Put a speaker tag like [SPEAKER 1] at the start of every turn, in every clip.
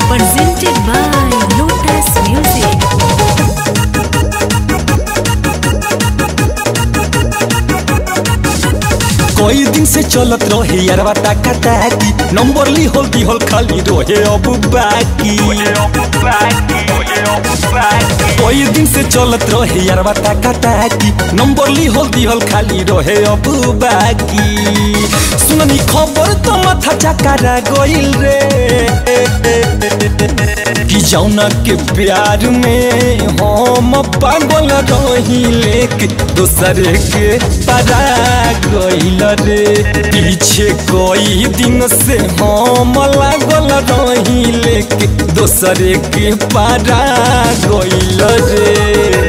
[SPEAKER 1] presented by Lotus Music.
[SPEAKER 2] कई दिन से चलत रहे यारवा टाका टाकी नंबर ली होल की होल खाली रहे अब बाकी कई दिन से चलत रहे यारवा टाका टाकी नंबर ली होल की होल खाली रहे अब बाकी सुननी खबर तो माथा चकरा गइल रे कि जौना के प्यार में हम पागल रही लेके दूसरे के परा गइल रे पीछे कई दिन से हम लागल रही लेके दूसरे के परा गइल रे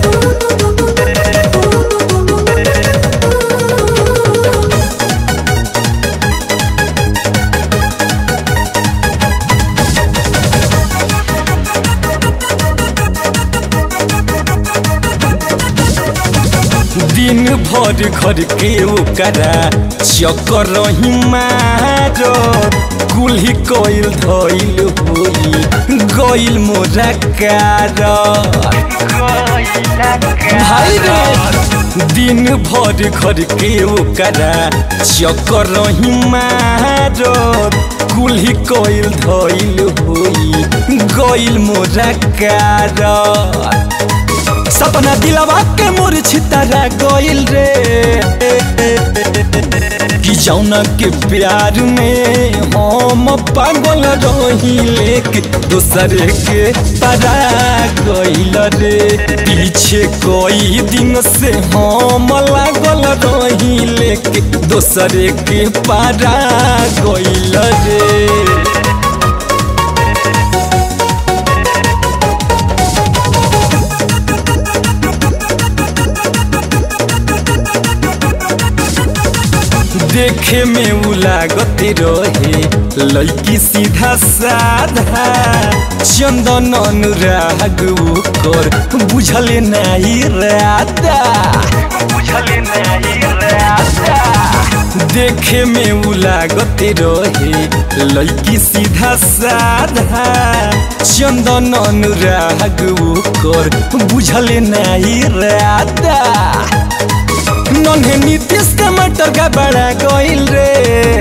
[SPEAKER 2] दिन भर घर के ओकरा चक्कर रही मारो कुल्ही कोइल धइल होई गइल मोरा कार भाई रे दिन भर घर के ओकरा चक्कर रही मारो कुल्ही कोइल धइल होई गइल मोरा कार सपना दिलवा के मोर छितरा गइल रे कि जौना के प्यार में हम पागल रही लेके दूसरे के परा गइल रे पीछे कई दिन से हम लागल रही लेके दूसरे के परा गइल रे देखे में उ लागत रहे लड़की सीधा साधा चंदन अनुराग कर बुझल नहीं राता देखे में उ लागत रहे लड़की सीधा साधा चंदन अनुराग कर बुझल नहीं राता नन्हे नीतीश के मटर का बड़ा गइल रे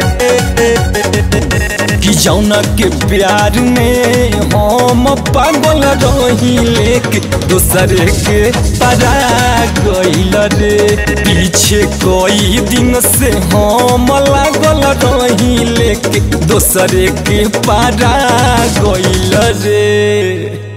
[SPEAKER 2] कि जौना के प्यार में हम पागल रही लेके दूसरे के परा गइल रे पीछे कई दिन से हम लागल रही लेके दूसरे के परा गइल रे